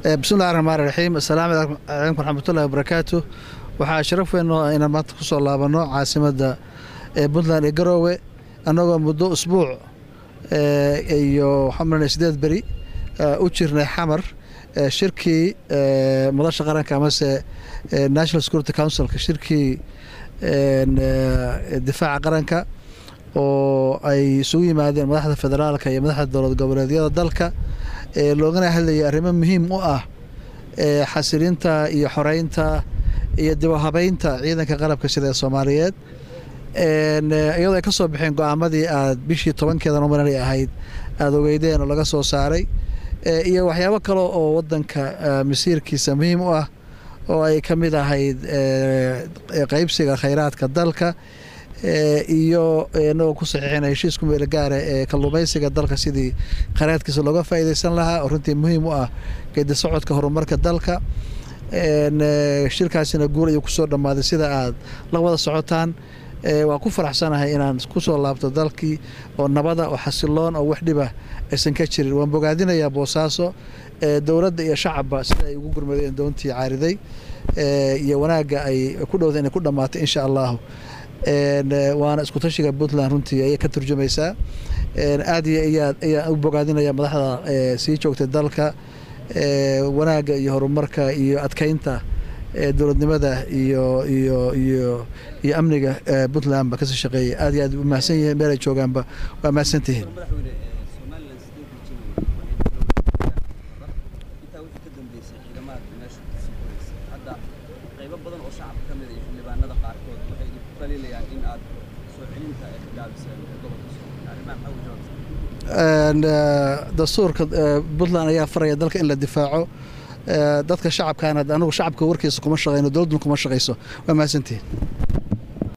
bismillahi raxmaan raxiim assalaamu calaykum waraxmatullahi wabarakaatu waxaa sharaf weyn oo inaan maanta ku soo laabanno caasimadda puntland ee garoowe annagoo muddo usbuuc iyo waxaan maranaya sideed beri u jirnay xamar shirkii madasha qaranka amase national security councilka shirkii difaaca qaranka oo ay isugu yimaadeen madaxda federaalka iyo madaxda dowlad goboleedyada dalka loogana hadlayay arrimo muhiim u ah xasilinta iyo xoreynta iyo dibahabeynta ciidanka qalabka sida ee soomaaliyeed iyadoo ay ka soo baxeen go-aamadii aad bishii tobankeeda nomanali ahayd aada ogeydeen oo laga soo saaray iyo waxyaabo kale oo wadanka masiirkiisa muhiim u ah oo ay ka mid ahayd qeybsiga khayraadka dalka iyo inagoo ku saxiixina heshiisku meelo gaara ee kalluumaysiga dalka sidii khayraadkiisa looga faa'iideysan lahaa oo runtii muhiim u ah geedi socodka horumarka dalka shirkaasina guul ayuu kusoo dhammaaday sida aad la wada socotaan waa ku faraxsanahay inaan kusoo laabto dalkii oo nabada oo xasiloon oo wax dhiba aysan ka jirin waan bogaadinayaa boosaaso dowladda iyo shacabba sida ay ugu gurmadeen doontii caariday iyo wanaagga ay ku dhowda inay ku dhammaatay insha allahu waana isku tashiga puntland runtii ayay ka turjumaysaa aad iyo iyaad ayaan u bogaadinaya madaxda sii joogtay dalka wanaagga iyo horumarka iyo adkeynta dowladnimada iyo iyo iyo iyo amniga puntland ba kasii shaqeeyay aad iyo aad u mahadsan yihiin meel ay joogaanba waa mahadsan tihiin dastuurka puntland ayaa faraya dalka in la difaaco dadka shacabkaana anigu shacabka warkiisa kuma shaqeyno dowladduna kuma shaqeyso waa mahadsantihiin